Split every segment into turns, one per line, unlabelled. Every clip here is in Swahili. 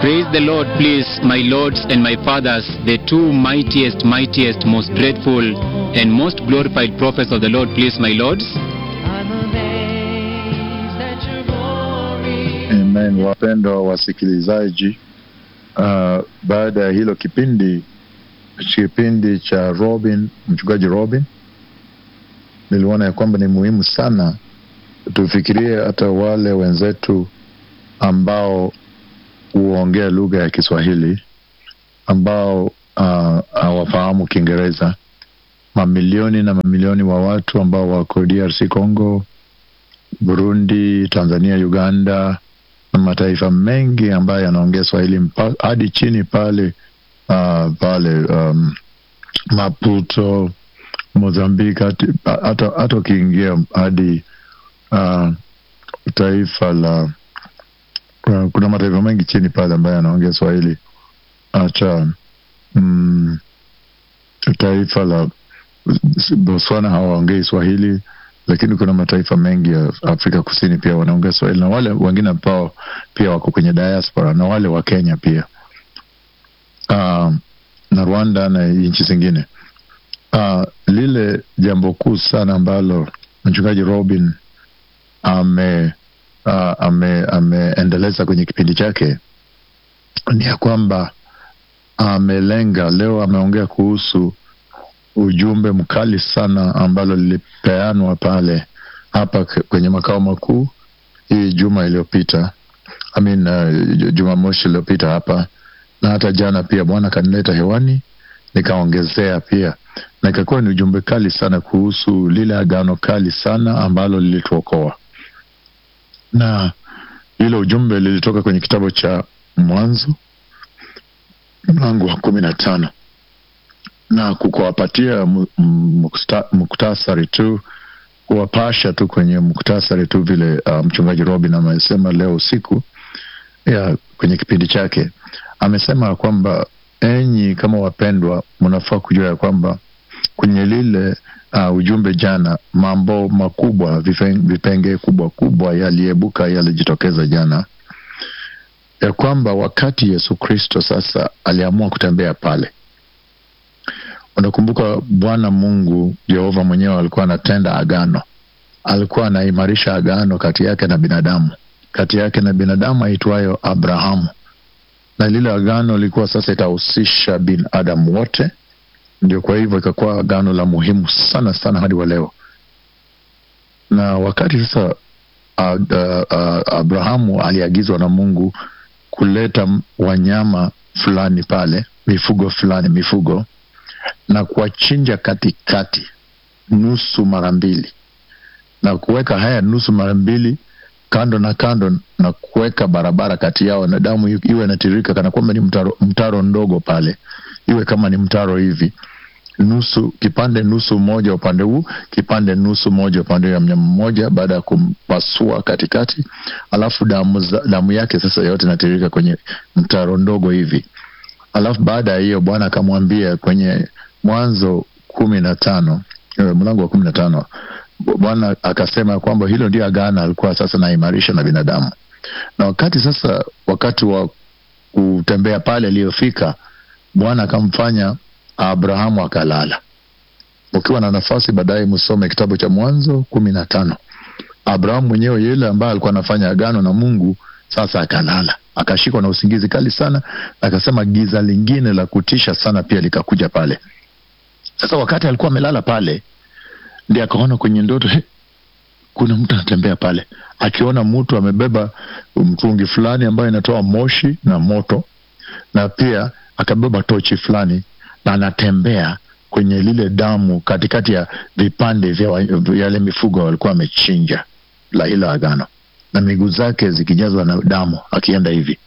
Praise the Lord, please, my lords and my fathers, the two mightiest, mightiest, most dreadful, and most glorified prophets of the Lord, please, my lords.
I'm amazed at your glory.
Amen. Wapendwa wasikilizaji, uh, baada ya hilo kipindi kipindi cha Robin, mchungaji Robin, niliona ya kwamba ni muhimu sana tufikirie hata wale wenzetu ambao huongea lugha ya Kiswahili ambao uh, hawafahamu Kiingereza, mamilioni na mamilioni wa watu ambao wako DRC Congo, Burundi, Tanzania, Uganda na mataifa mengi ambayo yanaongea Swahili mpa- hadi chini pale uh, pale um, Maputo, Mozambiki, hati- hata hata ukiingia hadi uh, taifa la uh, kuna mataifa mengi chini pale ambayo yanaongea Swahili hata mm, taifa la Botswana hawaongei Swahili, lakini kuna mataifa mengi ya Afrika Kusini pia wanaongea Swahili na wale wengine ambao pia wako kwenye diaspora na wale wa Kenya pia uh, na Rwanda na nchi zingine. Uh, lile jambo kuu sana ambalo mchungaji Robin ame uh, ame ameendeleza kwenye kipindi chake ni ya kwamba amelenga leo, ameongea kuhusu ujumbe mkali sana ambalo lilipeanwa pale hapa k- kwenye makao makuu hii juma iliyopita I mean, uh, Jumamosi iliyopita hapa na hata jana pia Bwana kanileta hewani nikaongezea pia, na ikakuwa ni ujumbe kali sana kuhusu lile agano kali sana ambalo lilituokoa, na ile ujumbe lilitoka kwenye kitabu cha Mwanzo mlango wa kumi na tano na kukuwapatia mu- m- mukta- muktasari tu kuwapasha tu kwenye muktasari tu vile uh, mchungaji Robin amesema leo usiku ya kwenye kipindi chake amesema kwamba enyi kama wapendwa mnafaa kujua ya kwamba kwenye lile uh, ujumbe jana mambo makubwa vifen- vipenge kubwa kubwa yaliebuka yalijitokeza jana ya kwamba wakati Yesu Kristo sasa aliamua kutembea pale unakumbuka Bwana Mungu Yehova mwenyewe alikuwa anatenda agano, alikuwa anaimarisha agano kati yake na binadamu, kati yake na binadamu aitwayo Abrahamu, na lile agano lilikuwa sasa itahusisha binadamu wote. Ndio kwa hivyo ikakuwa agano la muhimu sana sana hadi wa leo. Na wakati sasa uh, uh, uh, Abrahamu aliagizwa na Mungu kuleta m- wanyama fulani pale, mifugo fulani, mifugo na kuwachinja katikati nusu mara mbili na kuweka haya nusu mara mbili kando na kando na kuweka barabara kati yao na damu i- iwe inatirika kana kwamba ni mtaro, mtaro ndogo pale iwe kama ni mtaro hivi nusu kipande nusu moja upande huu kipande nusu moja upande ya mnyama mmoja baada ya kumpasua katikati alafu damu, za, damu yake sasa yote inatirika kwenye mtaro ndogo hivi alafu baada ya hiyo bwana akamwambia kwenye mwanzo kumi na tano eh, mlango wa kumi na tano bwana akasema kwamba hilo ndio agano alikuwa sasa naimarisha na binadamu na wakati sasa wakati wa kutembea pale aliyofika bwana akamfanya abrahamu akalala ukiwa na nafasi baadaye msome kitabu cha mwanzo kumi na tano abrahamu mwenyewe yule ambaye alikuwa anafanya agano na mungu sasa akalala akashikwa na usingizi kali sana akasema giza lingine la kutisha sana pia likakuja pale sasa wakati alikuwa amelala pale ndi akaona kwenye ndoto he, kuna mtu anatembea pale akiona mtu amebeba mtungi fulani ambayo inatoa moshi na moto na pia akabeba tochi fulani na anatembea kwenye lile damu katikati ya vipande vya wa- yale mifugo walikuwa wamechinja la hilo agano na miguu zake zikijazwa na damu akienda hivi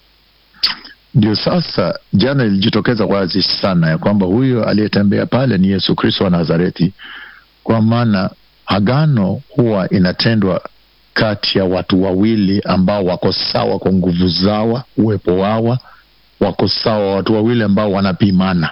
ndio sasa jana ilijitokeza wazi sana ya kwamba huyo aliyetembea pale ni yesu kristo wa nazareti kwa maana agano huwa inatendwa kati ya watu wawili ambao wako sawa kwa nguvu zawa uwepo wawa wako sawa watu wawili ambao wanapimana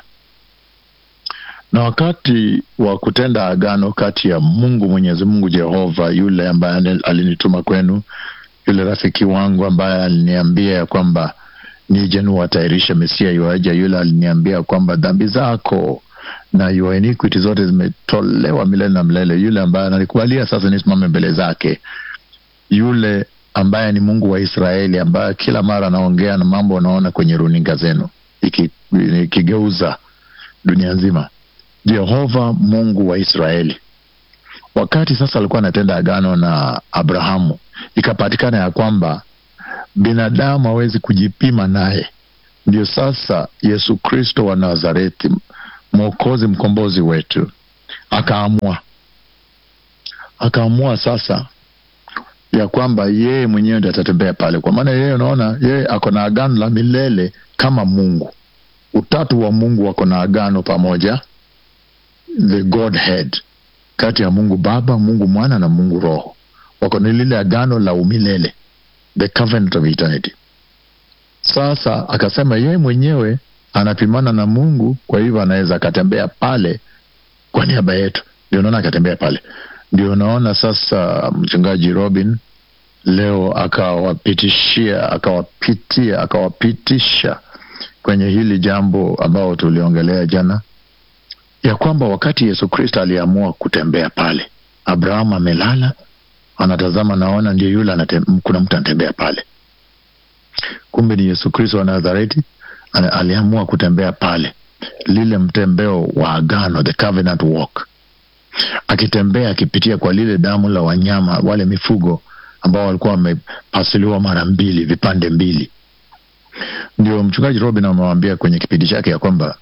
na wakati wa kutenda agano kati ya mungu mwenyezi mungu jehova yule ambaye ane- alinituma kwenu yule rafiki wangu ambaye aliniambia ya kwamba nije niwatayarishe Mesia yuaja, yule aliniambia kwamba dhambi zako na your iniquity zote zimetolewa milele na milele, yule ambaye analikubalia sasa nisimame mbele zake, yule ambaye ni Mungu wa Israeli, ambaye kila mara anaongea na mambo unaona kwenye runinga zenu iki- ikigeuza dunia nzima. Jehova Mungu wa Israeli, wakati sasa alikuwa anatenda agano na Abrahamu, ikapatikana ya kwamba binadamu hawezi kujipima naye. Ndio sasa Yesu Kristo wa Nazareti, mwokozi mkombozi wetu, akaamua akaamua sasa ya kwamba yeye mwenyewe ndiye atatembea pale, kwa maana yeye, unaona, yeye ako na agano la milele kama Mungu. Utatu wa Mungu wako na agano pamoja, the Godhead, kati ya Mungu Baba, Mungu Mwana na Mungu Roho, wako na lile agano la umilele, the covenant of eternity. Sasa akasema yeye mwenyewe anapimana na Mungu, kwa hivyo anaweza akatembea pale kwa niaba yetu. Ndio unaona akatembea pale, ndio unaona sasa mchungaji Robin leo akawapitishia akawapitia akawapitisha kwenye hili jambo ambao tuliongelea jana, ya kwamba wakati Yesu Kristo aliamua kutembea pale, Abrahamu amelala anatazama, naona ndio yule anatem, kuna mtu anatembea pale. Kumbe ni Yesu Kristo wa Nazareti ana- aliamua kutembea pale, lile mtembeo wa agano, the covenant walk, akitembea akipitia kwa lile damu la wanyama wale mifugo ambao walikuwa wamepasuliwa mara mbili, vipande mbili. Ndio mchungaji Robin amewaambia kwenye kipindi chake ya kwamba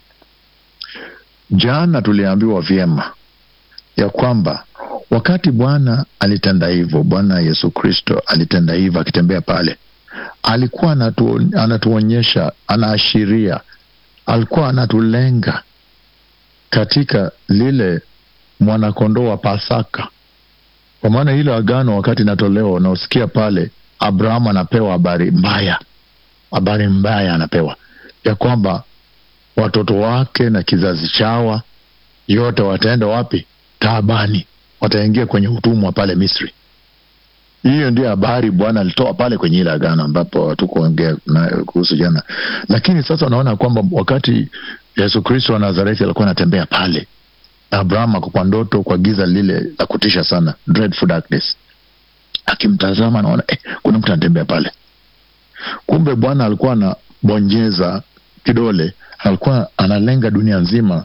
jana tuliambiwa vyema ya kwamba wakati Bwana alitenda hivyo, Bwana Yesu Kristo alitenda hivyo akitembea pale, alikuwa anatu, anatuonyesha, anaashiria, alikuwa anatulenga katika lile mwanakondoo wa Pasaka, kwa maana hilo agano wakati inatolewa, unaosikia pale, Abrahamu anapewa habari mbaya, habari mbaya anapewa ya kwamba watoto wake na kizazi chawa yote wataenda wapi? Taabani, wataingia kwenye utumwa pale Misri. Hiyo ndio habari Bwana alitoa pale kwenye ile agano ambapo hatukuongea na- kuhusu jana, lakini sasa unaona kwamba wakati Yesu Kristo wa Nazareti alikuwa anatembea pale, Abraham ako kwa ndoto, kwa giza lile la kutisha sana, dreadful darkness, akimtazama anaona eh, kuna mtu anatembea pale. Kumbe Bwana alikuwa anabonyeza kidole, alikuwa analenga dunia nzima,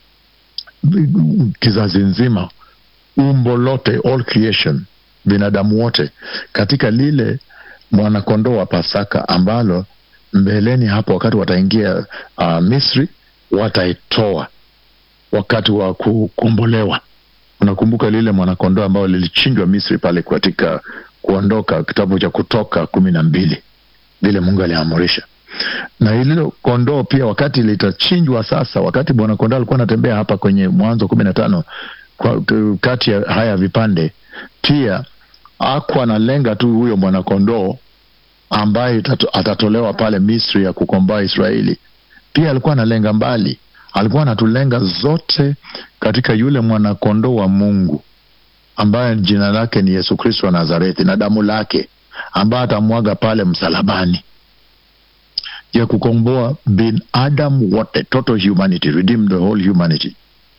kizazi nzima, umbo lote, all creation, binadamu wote, katika lile mwanakondoo wa Pasaka ambalo mbeleni hapo, wakati wataingia uh, Misri, wataitoa wakati wa kukombolewa. Unakumbuka lile mwanakondoo ambao lilichinjwa Misri pale katika kuondoka, kitabu cha Kutoka kumi na mbili, vile Mungu aliamurisha na hilo kondoo pia wakati litachinjwa sasa, wakati bwana kondoo alikuwa anatembea hapa kwenye Mwanzo kumi na tano kwa- k- kati ya haya vipande, pia akwa analenga tu huyo mwanakondoo ambaye itato- atatolewa pale Misri ya kukomboa Israeli. Pia alikuwa analenga mbali, alikuwa anatulenga zote katika yule mwanakondoo wa Mungu ambaye jina lake ni Yesu Kristo wa Nazareti na damu lake ambaye atamwaga pale msalabani ya kukomboa binadamu wote, total humanity, redeem the whole humanity.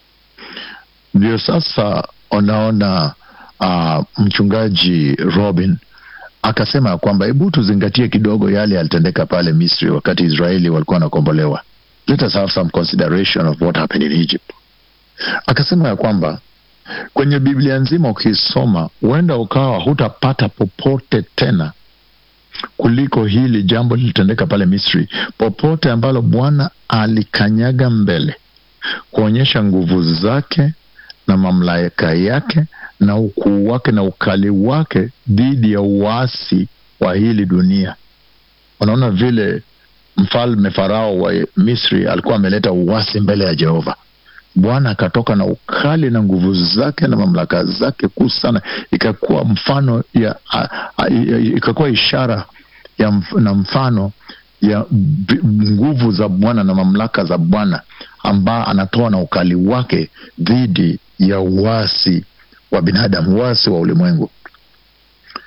Ndio sasa unaona uh, mchungaji Robin akasema ya kwamba hebu tuzingatie kidogo yale yalitendeka pale Misri wakati Israeli walikuwa wanakombolewa. Let us have some consideration of what happened in Egypt. Akasema ya kwamba kwenye Biblia nzima ukisoma, huenda ukawa hutapata popote tena kuliko hili jambo lilitendeka pale Misri, popote ambalo Bwana alikanyaga mbele kuonyesha nguvu zake na mamlaka yake na ukuu wake na ukali wake dhidi ya uasi wa hili dunia. Unaona vile mfalme Farao wa Misri alikuwa ameleta uasi mbele ya Jehova. Bwana akatoka na ukali na nguvu zake na mamlaka zake kuu sana, ikakuwa mfano ya a, a, ikakuwa ishara ya mf, na mfano ya b- nguvu za Bwana na mamlaka za Bwana ambaye anatoa na ukali wake dhidi ya uasi wa binadamu, uasi wa ulimwengu.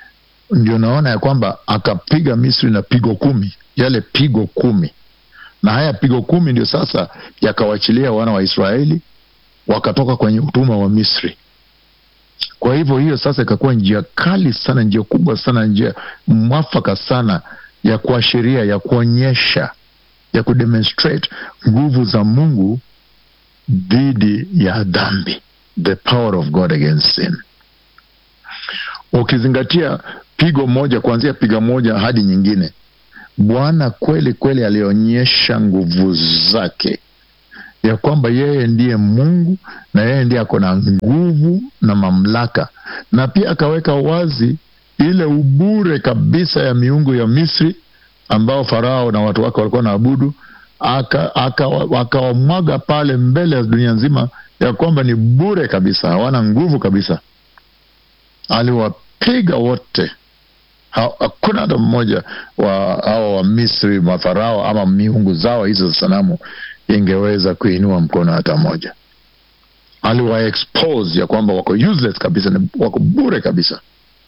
ndio naona ya kwamba akapiga misri na pigo kumi yale pigo kumi na haya pigo kumi ndio sasa yakawachilia wana wa israeli wakatoka kwenye utumwa wa misri kwa hivyo hiyo sasa ikakuwa njia kali sana njia kubwa sana njia mwafaka sana ya kuashiria ya kuonyesha ya kudemonstrate nguvu za mungu dhidi ya dhambi the power of god against sin ukizingatia pigo moja kuanzia piga moja hadi nyingine bwana kweli kweli alionyesha nguvu zake ya kwamba yeye ndiye mungu na yeye ndiye ako na nguvu na mamlaka na pia akaweka wazi ile ubure kabisa ya miungu ya misri ambao farao na watu wake walikuwa naabudu akawamwaga aka, aka pale mbele ya dunia nzima ya kwamba ni bure kabisa hawana nguvu kabisa aliwapiga wote hakuna hata mmoja wa hawa wa misri mafarao ama miungu zao hizo za sanamu ingeweza kuinua mkono hata moja aliwaexpose ya kwamba wako useless kabisa wako bure kabisa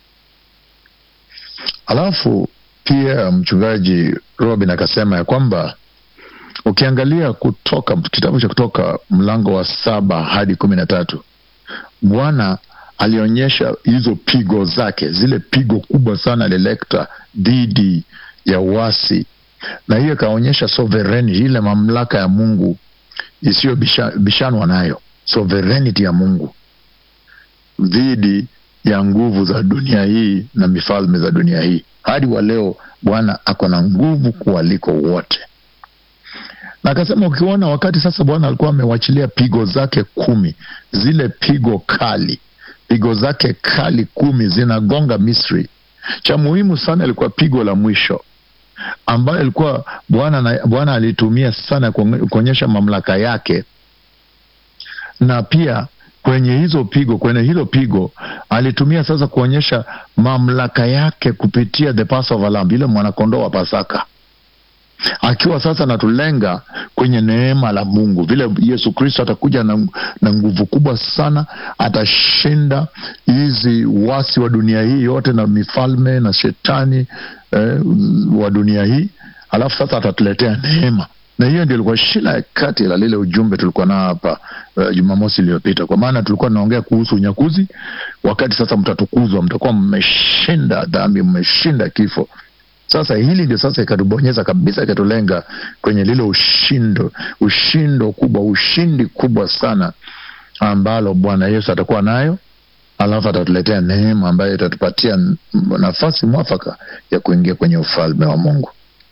alafu pia mchungaji robin akasema ya kwamba ukiangalia kutoka kitabu cha kutoka mlango wa saba hadi kumi na tatu bwana alionyesha hizo pigo zake zile pigo kubwa sana alilekta dhidi ya uasi na hiyo ikaonyesha sovereignty ile mamlaka ya mungu isiyobishanwa nayo sovereignty ya mungu dhidi ya nguvu za dunia hii na mifalme za dunia hii hadi wa leo bwana ako na nguvu kuwaliko wote na akasema ukiona wakati sasa bwana alikuwa amewachilia pigo zake kumi zile pigo kali pigo zake kali kumi zinagonga misri cha muhimu sana ilikuwa pigo la mwisho ambayo ilikuwa bwana bwana alitumia sana kuonyesha mamlaka yake na pia kwenye hizo pigo kwenye hilo pigo alitumia sasa kuonyesha mamlaka yake kupitia the passover lamb ile mwanakondoo wa pasaka akiwa sasa anatulenga kwenye neema la mungu vile yesu kristo atakuja na, na nguvu kubwa sana atashinda hizi wasi wa dunia hii yote na mifalme na shetani eh, wa dunia hii alafu sasa atatuletea neema na hiyo ndio ilikuwa shila ya kati la lile ujumbe tulikuwa nao hapa uh, jumamosi iliyopita kwa maana tulikuwa tunaongea kuhusu unyakuzi wakati sasa mtatukuzwa mtakuwa mmeshinda dhambi mmeshinda kifo sasa hili ndio sasa ikatubonyeza kabisa ikatulenga kwenye lile ushindo ushindo kubwa ushindi kubwa sana ambalo bwana yesu atakuwa nayo alafu atatuletea neema ambayo itatupatia nafasi mwafaka ya kuingia kwenye ufalme wa mungu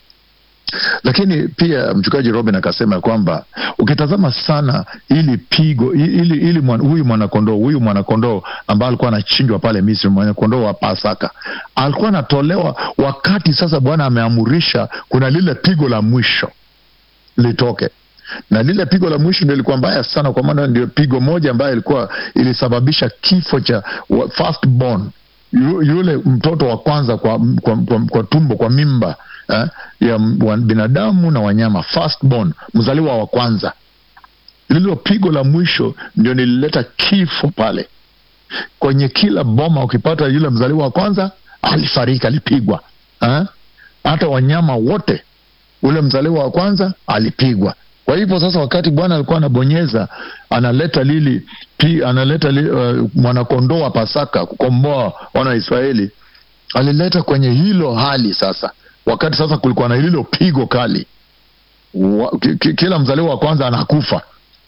lakini pia mchungaji robin akasema kwamba ukitazama sana ili pigo ili, ili mwan, huyu mwanakondoo huyu mwanakondoo ambaye alikuwa anachinjwa pale misri mwanakondoo wa pasaka alikuwa anatolewa wakati sasa bwana ameamurisha kuna lile pigo la mwisho litoke na lile pigo la mwisho ndio ilikuwa mbaya sana kwa maana ndio pigo moja ambayo ilikuwa ilisababisha kifo cha first born yule mtoto wa kwanza kwa, kwa, kwa, kwa tumbo kwa mimba eh, ya binadamu na wanyama firstborn mzaliwa wa kwanza lilo pigo la mwisho ndio nilileta kifo pale kwenye kila boma ukipata yule mzaliwa wa kwanza alifariki alipigwa eh? hata wanyama wote ule mzaliwa wa kwanza alipigwa kwa hivyo sasa wakati bwana alikuwa anabonyeza analeta lili pi, analeta li, uh, mwanakondoo wa pasaka kukomboa wana wa israeli alileta kwenye hilo hali sasa wakati sasa kulikuwa na hilo pigo kali wa, ki, ki, kila mzaliwa wa kwanza anakufa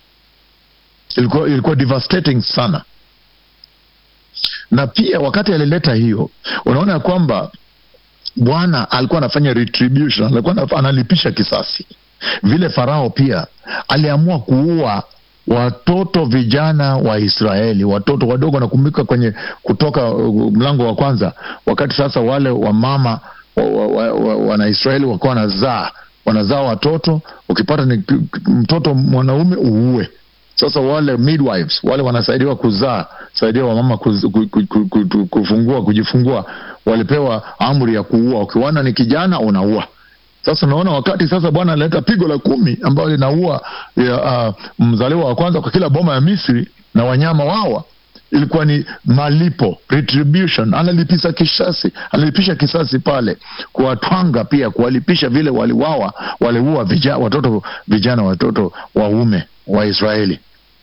ilikuwa, ilikuwa devastating sana na pia wakati alileta hiyo unaona ya kwamba bwana alikuwa anafanya retribution alikuwa analipisha kisasi vile farao pia aliamua kuua watoto vijana wa israeli watoto wadogo nakumbuka kwenye kutoka uh, mlango wa kwanza wakati sasa wale wamama wanaisraeli wa, wa, wa, wakuwa wanazaa wanazaa watoto ukipata ni mtoto mwanaume uue sasa wale midwives wale wanasaidiwa kuzaa saidia wamama kuz, ku, ku, ku, ku, kufungua kujifungua walipewa amri ya kuua ukiwana ni kijana unaua sasa unaona wakati sasa bwana analeta pigo la kumi ambayo linaua uh, mzaliwa wa kwanza kwa kila boma ya misri na wanyama wawa ilikuwa ni malipo retribution analipisha kisasi analipisha kisasi pale kuwatwanga pia kuwalipisha vile waliwawa waliua vijana, watoto vijana watoto waume wa israeli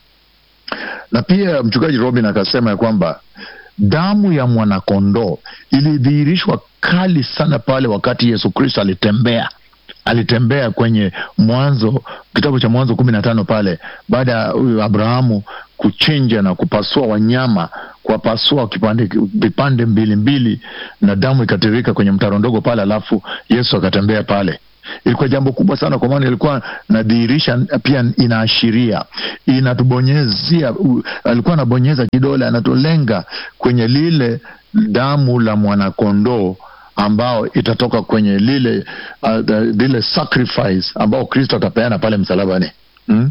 na pia mchungaji robin akasema ya kwamba damu ya mwanakondoo ilidhihirishwa kali sana pale wakati yesu kristo alitembea alitembea kwenye mwanzo kitabu cha mwanzo kumi na tano pale baada ya huyu abrahamu kuchinja na kupasua wanyama kuwapasua kipande vipande mbili mbili na damu ikatirika kwenye mtaro ndogo pale alafu yesu akatembea pale ilikuwa jambo kubwa sana kwa maana ilikuwa nadhihirisha pia inaashiria inatubonyezia u- alikuwa anabonyeza kidole anatulenga kwenye lile damu la mwanakondoo ambao itatoka kwenye lile uh, the, lile sacrifice ambao kristo atapeana pale msalabani hmm?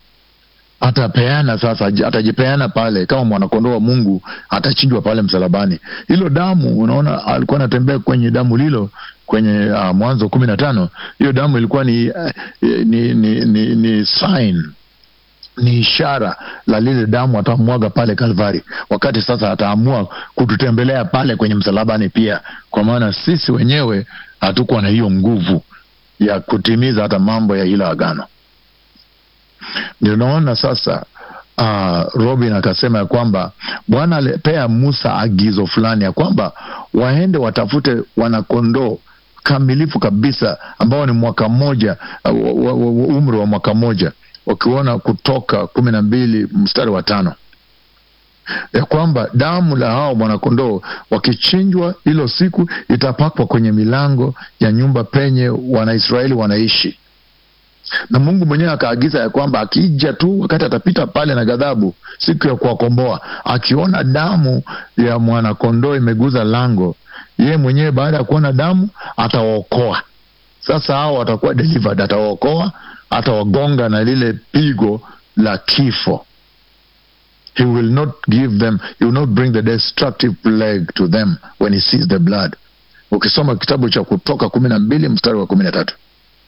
atapeana sasa aj- atajipeana pale kama mwanakondoo wa mungu atachinjwa pale msalabani hilo damu unaona alikuwa anatembea kwenye damu lilo kwenye uh, mwanzo kumi na tano hiyo damu ilikuwa ni, uh, ni, ni, ni, ni sign ni ishara la lile damu atamwaga pale kalvari wakati sasa ataamua kututembelea pale kwenye msalabani pia kwa maana sisi wenyewe hatukuwa na hiyo nguvu ya kutimiza hata mambo ya hilo agano ndio naona sasa uh, robin akasema ya kwamba bwana alipea musa agizo fulani ya kwamba waende watafute wanakondoo kamilifu kabisa ambao ni mwaka mmoja uh, wa- wa- wa- umri wa mwaka mmoja wakiona kutoka kumi na mbili mstari wa tano ya kwamba damu la hao mwanakondoo wakichinjwa hilo siku itapakwa kwenye milango ya nyumba penye wanaisraeli wanaishi na mungu mwenyewe akaagiza ya kwamba akija tu wakati atapita pale na ghadhabu siku ya kuwakomboa akiona damu ya mwanakondoo imeguza lango yeye mwenyewe baada ya kuona damu atawaokoa sasa hao watakuwa delivered atawaokoa atawagonga na lile pigo la kifo he will not give them he will not bring the destructive plague to them when he sees the blood ukisoma kitabu cha kutoka kumi na mbili mstari wa kumi na tatu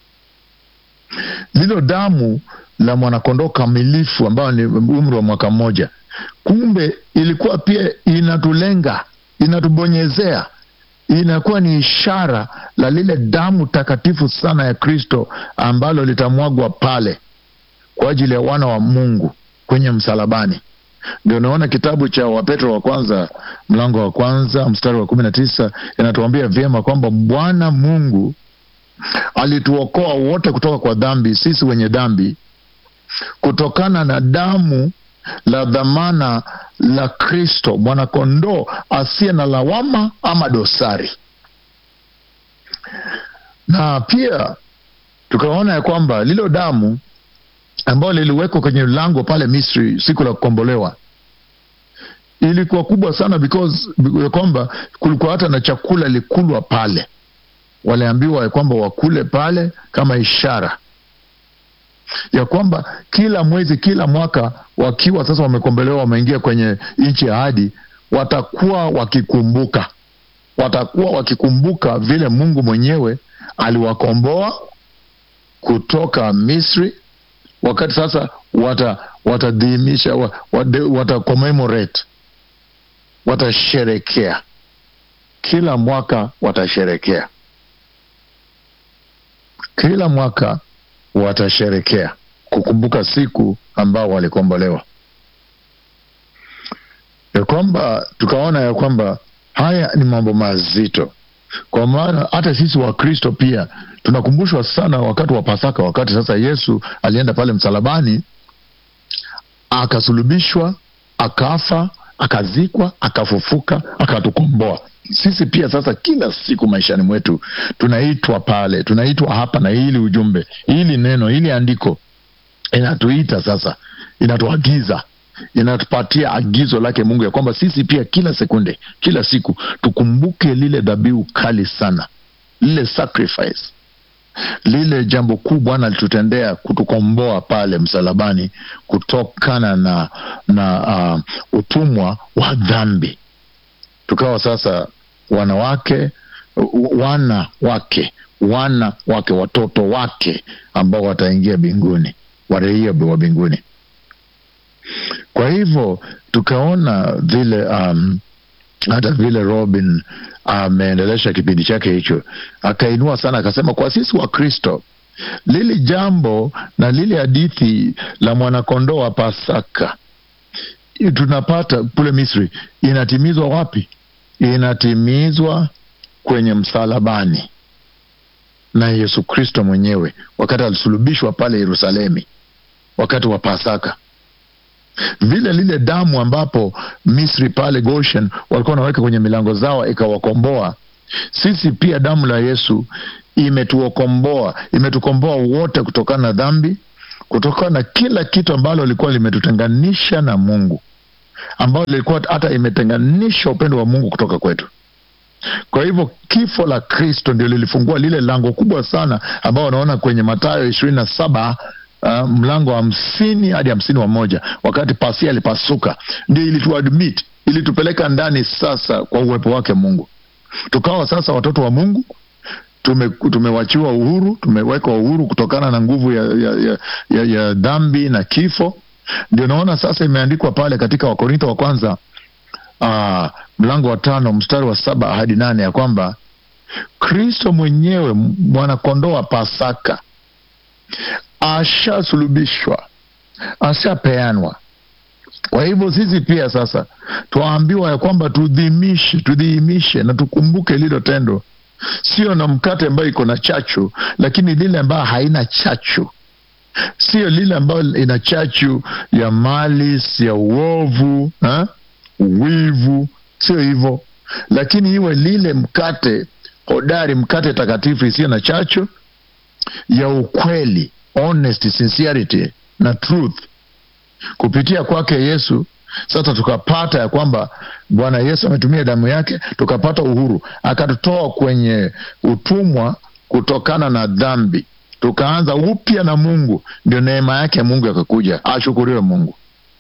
lilo damu la mwanakondoo kamilifu ambayo ni umri wa mwaka mmoja kumbe ilikuwa pia inatulenga inatubonyezea inakuwa ni ishara la lile damu takatifu sana ya kristo ambalo litamwagwa pale kwa ajili ya wana wa mungu kwenye msalabani ndio naona kitabu cha wapetro wa kwanza mlango wa kwanza mstari wa kumi na tisa inatuambia vyema kwamba bwana mungu alituokoa wote kutoka kwa dhambi sisi wenye dhambi kutokana na damu la dhamana la kristo mwanakondoo asiye na lawama ama dosari na pia tukaona ya kwamba lilo damu ambayo liliwekwa kwenye lango pale misri siku la kukombolewa ilikuwa kubwa sana because ya kwamba kulikuwa hata na chakula likulwa pale waliambiwa ya kwamba wakule pale kama ishara ya kwamba kila mwezi kila mwaka wakiwa sasa wamekombolewa wameingia kwenye nchi ya ahadi watakuwa wakikumbuka watakuwa wakikumbuka vile mungu mwenyewe aliwakomboa kutoka misri wakati sasa wata watadhimisha wa- wade- wata commemorate watasherekea kila mwaka watasherekea kila mwaka watasherekea kukumbuka siku ambao walikombolewa ya kwamba tukaona ya kwamba haya ni mambo mazito kwa maana hata sisi wakristo pia tunakumbushwa sana wakati wa pasaka wakati sasa yesu alienda pale msalabani akasulubishwa akafa akazikwa akafufuka akatukomboa sisi pia sasa kila siku maishani mwetu tunaitwa pale tunaitwa hapa na hili ujumbe hili neno hili andiko inatuita sasa inatuagiza inatupatia agizo lake mungu ya kwamba sisi pia kila sekunde kila siku tukumbuke lile dhabihu kali sana lile sacrifice lile jambo kuu bwana alitutendea kutukomboa pale msalabani kutokana na na uh, utumwa wa dhambi tukawa sasa wanawake wana wake wana wake watoto wake ambao wataingia mbinguni waraia wa mbinguni kwa hivyo tukaona vile um, hata vile Robin ameendelesha kipindi chake hicho, akainua sana, akasema kwa sisi wa Kristo lili jambo na lile hadithi la mwanakondoo wa Pasaka tunapata kule Misri inatimizwa wapi? Inatimizwa kwenye msalabani na Yesu Kristo mwenyewe wakati alisulubishwa pale Yerusalemi wakati wa Pasaka vile lile damu ambapo Misri pale Goshen walikuwa wanaweka kwenye milango zao ikawakomboa. Sisi pia damu la Yesu imetuokomboa, imetukomboa wote kutokana na dhambi, kutokana na kila kitu ambalo lilikuwa limetutenganisha na Mungu, ambalo lilikuwa hata imetenganisha upendo wa Mungu kutoka kwetu. Kwa hivyo kifo la Kristo ndio lilifungua lile lango kubwa sana ambao wanaona kwenye Mathayo ishirini na saba uh, mlango wa hamsini hadi hamsini wa moja wakati pasia alipasuka, ndio ilituadmit ilitupeleka ndani sasa kwa uwepo wake Mungu, tukawa sasa watoto wa Mungu tume, tumewachiwa uhuru, tumewekwa uhuru kutokana na nguvu ya, ya, ya, ya, ya dhambi na kifo. Ndio naona sasa imeandikwa pale katika Wakorintho wa kwanza uh, mlango wa tano mstari wa saba hadi nane ya kwamba Kristo mwenyewe mwanakondoo wa Pasaka ashasulubishwa, ashapeanwa. Kwa hivyo sisi pia sasa twaambiwa ya kwamba tudhimishe, tudhihimishe na tukumbuke lilo tendo, sio na mkate ambayo iko na chachu, lakini lile ambayo haina chachu, sio lile ambayo ina chachu ya malis ya uovu ha? uwivu, sio hivyo, lakini iwe lile mkate hodari, mkate takatifu isiyo na chachu ya ukweli, honesty, sincerity na truth. Kupitia kwake Yesu sasa tukapata ya kwamba Bwana Yesu ametumia damu yake, tukapata uhuru, akatutoa kwenye utumwa kutokana na dhambi, tukaanza upya na Mungu. Ndio neema yake Mungu akakuja, ashukuriwe Mungu.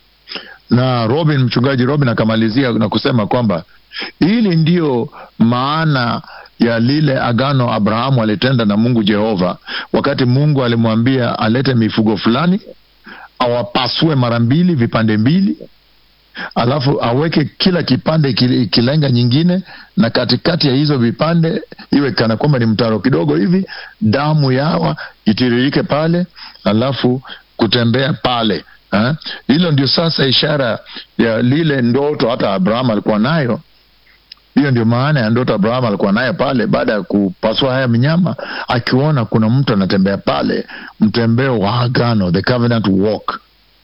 Na Robin, mchungaji Robin akamalizia na kusema kwamba hili ndiyo maana ya lile agano Abrahamu alitenda na Mungu Jehova, wakati Mungu alimwambia alete mifugo fulani awapasue mara mbili vipande mbili, alafu aweke kila kipande ikilenga nyingine, na katikati ya hizo vipande iwe kana kwamba ni mtaro kidogo hivi, damu yawa itiririke pale, alafu kutembea pale ha? Hilo ndio sasa ishara ya lile ndoto hata Abrahamu alikuwa nayo hiyo ndio maana ya ndoto Abrahamu alikuwa naye pale, baada ya kupasua haya minyama, akiona kuna mtu anatembea pale, mtembeo wa agano, the covenant walk,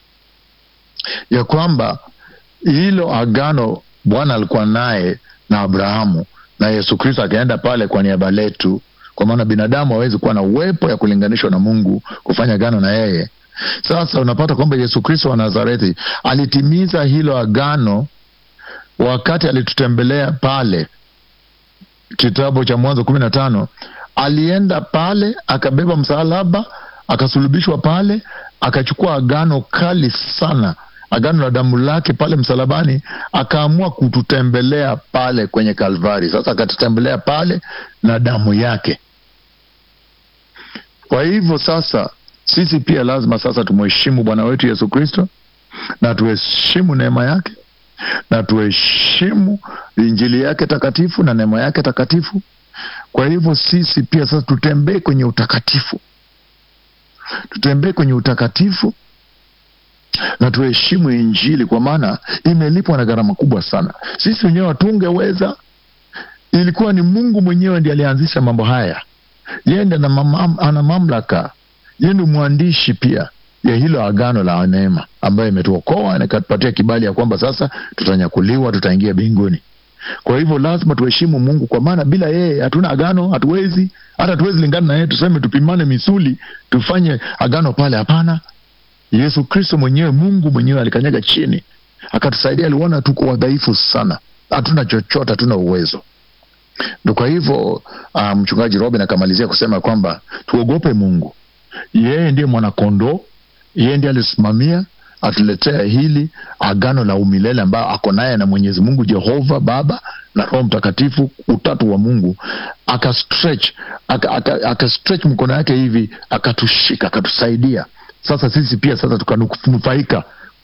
ya kwamba hilo agano Bwana alikuwa naye na Abrahamu na Yesu Kristo akaenda pale kwa niaba letu, kwa maana binadamu hawezi kuwa na uwepo ya kulinganishwa na Mungu kufanya agano na yeye. Sasa unapata kwamba Yesu Kristo wa Nazareti alitimiza hilo agano wakati alitutembelea pale kitabu cha Mwanzo kumi na tano alienda pale akabeba msalaba akasulubishwa pale akachukua agano kali sana agano la damu lake pale msalabani akaamua kututembelea pale kwenye Kalvari. Sasa akatutembelea pale na damu yake. Kwa hivyo sasa sisi pia lazima sasa tumheshimu Bwana wetu Yesu Kristo na tuheshimu neema yake na tuheshimu injili yake takatifu na neema yake takatifu. Kwa hivyo sisi pia sasa tutembee kwenye utakatifu, tutembee kwenye utakatifu na tuheshimu injili, kwa maana imelipwa na gharama kubwa sana. Sisi wenyewe hatungeweza, ilikuwa ni Mungu mwenyewe ndiye alianzisha mambo haya. Yeye ndiye ana mamlaka, yeye ndio mwandishi pia ya hilo agano la neema ambayo imetuokoa na ikatupatia kibali ya kwamba sasa tutanyakuliwa, tutaingia mbinguni. Kwa hivyo lazima tuheshimu Mungu, kwa maana bila yeye hatuna agano, hatuwezi hata hatuwezi lingana na yeye tuseme tupimane misuli tufanye agano pale. Hapana, Yesu Kristo mwenyewe, Mungu mwenyewe alikanyaga chini akatusaidia. Aliona tuko wadhaifu sana, hatuna chochote, hatuna uwezo. Ndo kwa hivyo uh, mchungaji Robin akamalizia kusema kwamba tuogope Mungu, yeye ndiye mwanakondoo yeye ndiye alisimamia atuletea hili agano la umilele ambayo ako naye na Mwenyezi Mungu Jehova Baba na Roho Mtakatifu, utatu wa Mungu. Aka stretch aka, aka, aka stretch mkono yake hivi akatushika akatusaidia. Sasa sisi pia sasa tukanufaika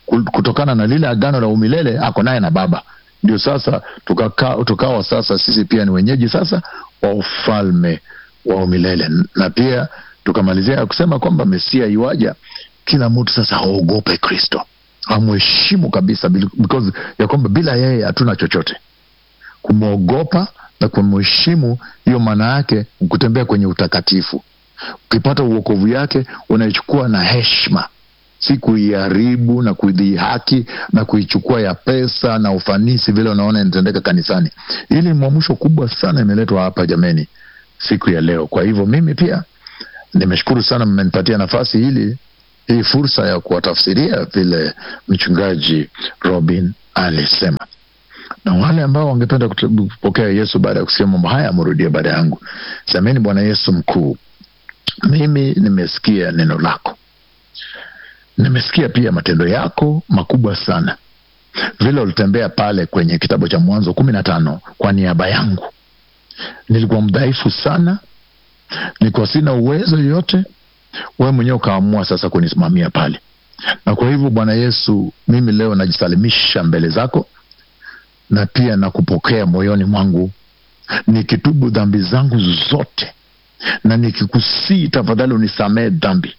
ku- kutokana na lile agano la umilele ako naye na baba ndio sasa tukaka- tukawa sasa sisi pia ni wenyeji sasa wa ufalme wa umilele na pia tukamalizia ya kusema kwamba mesia iwaja kila mtu sasa aogope kristo amheshimu kabisa bil- because ya kwamba bila yeye hatuna chochote kumwogopa na kumheshimu hiyo maana yake kutembea kwenye utakatifu ukipata uokovu yake unaichukua na heshima si kuiharibu na kuidhihaki na kuichukua ya pesa na ufanisi vile unaona inatendeka kanisani hili ni mwamusho kubwa sana imeletwa hapa jameni siku ya leo kwa hivyo mimi pia nimeshukuru sana mmenipatia nafasi hili hii fursa ya kuwatafsiria vile mchungaji robin alisema na wale ambao wangependa kute- kupokea yesu baada ya kusikia mambo haya amrudie baada yangu semeni bwana yesu mkuu mimi nimesikia neno lako nimesikia pia matendo yako makubwa sana vile ulitembea pale kwenye kitabu cha mwanzo kumi na tano kwa niaba yangu nilikuwa mdhaifu sana nilikuwa sina uwezo yoyote wewe mwenyewe ukaamua sasa kunisimamia pale na kwa hivyo bwana yesu mimi leo najisalimisha mbele zako na pia nakupokea moyoni mwangu nikitubu dhambi zangu zote na nikikusii tafadhali unisamee dhambi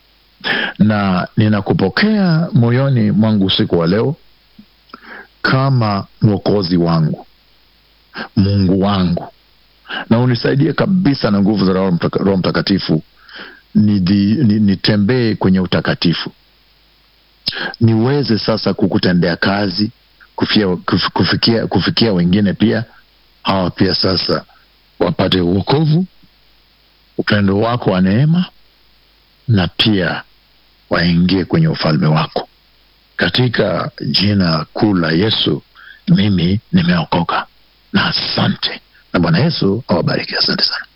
na ninakupokea moyoni mwangu usiku wa leo kama mwokozi wangu mungu wangu na unisaidie kabisa na nguvu za roho Mtaka- Roho mtakatifu nidhi- ni- nitembee kwenye utakatifu niweze sasa kukutendea kazi kufia, kuf- kufikia, kufikia wengine pia hawa pia sasa wapate uokovu upendo wako wa neema na pia waingie kwenye ufalme wako katika jina kuu la yesu mimi nimeokoka na asante na bwana yesu awabariki asante sana